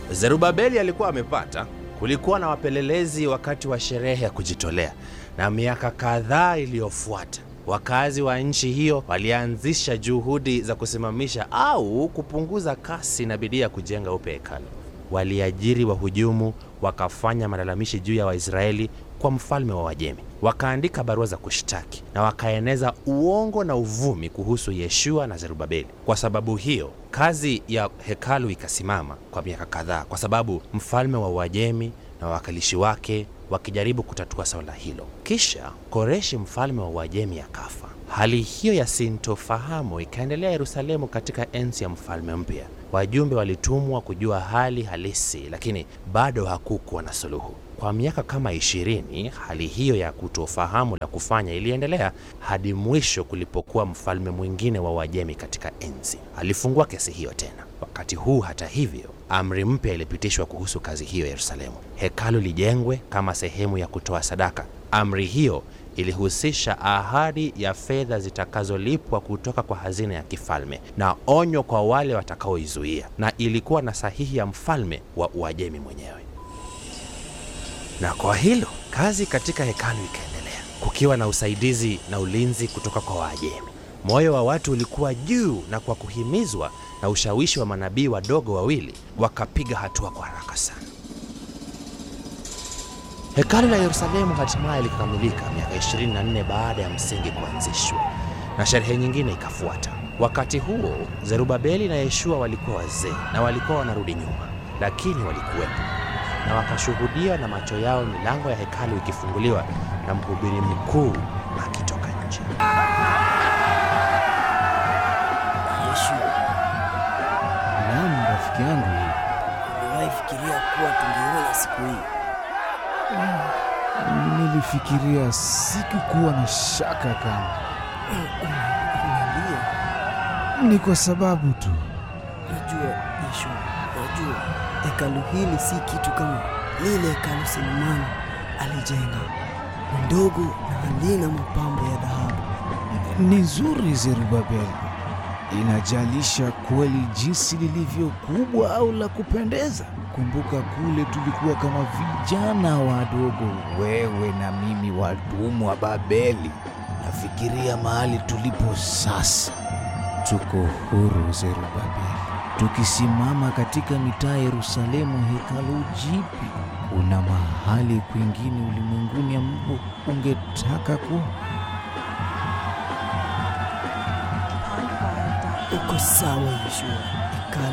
Zerubabeli alikuwa amepata. Kulikuwa na wapelelezi wakati wa sherehe ya kujitolea, na miaka kadhaa iliyofuata wakazi wa nchi hiyo walianzisha juhudi za kusimamisha au kupunguza kasi na bidii ya kujenga upya hekalu. Waliajiri wahujumu, wakafanya malalamishi juu ya Waisraeli kwa mfalme wa Wajemi, wakaandika barua za kushtaki na wakaeneza uongo na uvumi kuhusu Yeshua na Zerubabeli. Kwa sababu hiyo, kazi ya hekalu ikasimama kwa miaka kadhaa, kwa sababu mfalme wa Wajemi na wawakilishi wake wakijaribu kutatua swala hilo. Kisha Koreshi mfalme wa Uajemi akafa. Hali hiyo ya sintofahamu ikaendelea Yerusalemu katika enzi ya mfalme mpya. Wajumbe walitumwa kujua hali halisi, lakini bado hakukuwa na suluhu. Kwa miaka kama ishirini, hali hiyo ya kutofahamu la kufanya iliendelea hadi mwisho kulipokuwa mfalme mwingine wa Uajemi katika enzi. Alifungua kesi hiyo tena. Wakati huu, hata hivyo, amri mpya ilipitishwa kuhusu kazi hiyo Yerusalemu. Hekalu lijengwe kama sehemu ya kutoa sadaka. Amri hiyo ilihusisha ahadi ya fedha zitakazolipwa kutoka kwa hazina ya kifalme na onyo kwa wale watakaoizuia, na ilikuwa na sahihi ya mfalme wa Uajemi mwenyewe. Na kwa hilo kazi katika hekalu ikaendelea, kukiwa na usaidizi na ulinzi kutoka kwa Waajemi. Moyo wa watu ulikuwa juu, na kwa kuhimizwa na ushawishi wa manabii wadogo wawili, wakapiga hatua kwa haraka sana. Hekalu la Yerusalemu hatimaye likakamilika miaka 24 baada ya msingi kuanzishwa, na sherehe nyingine ikafuata. Wakati huo Zerubabeli na Yeshua walikuwa wazee na walikuwa wanarudi nyuma, lakini walikuwepo na wakashuhudia na macho yao milango ya hekalu ikifunguliwa na mhubiri mkuu akitoka nje. Yeshua, Naam, rafiki yangu, uliwahi fikiria kuwa tungeona siku hii? nilifikiria sikukuwa na shaka kama Niambie. ni kwa sababu tu Najua Yeshua, najua hekalu hili si kitu kama lile hekalu Sulemani alijenga, ni ndogo na halina mapambo ya dhahabu. ni nzuri. Zerubabeli, inajalisha kweli jinsi lilivyo kubwa au la kupendeza. Kumbuka kule tulikuwa kama vijana wadogo, wewe na mimi, wadumu wa Babeli. Nafikiria mahali tulipo sasa, tuko huru Zerubabeli, tukisimama katika mitaa ya Yerusalemu, hekalu jipi. Kuna mahali kwingine ulimwenguni ambapo ungetaka kuwa? Uko sawa Yeshua,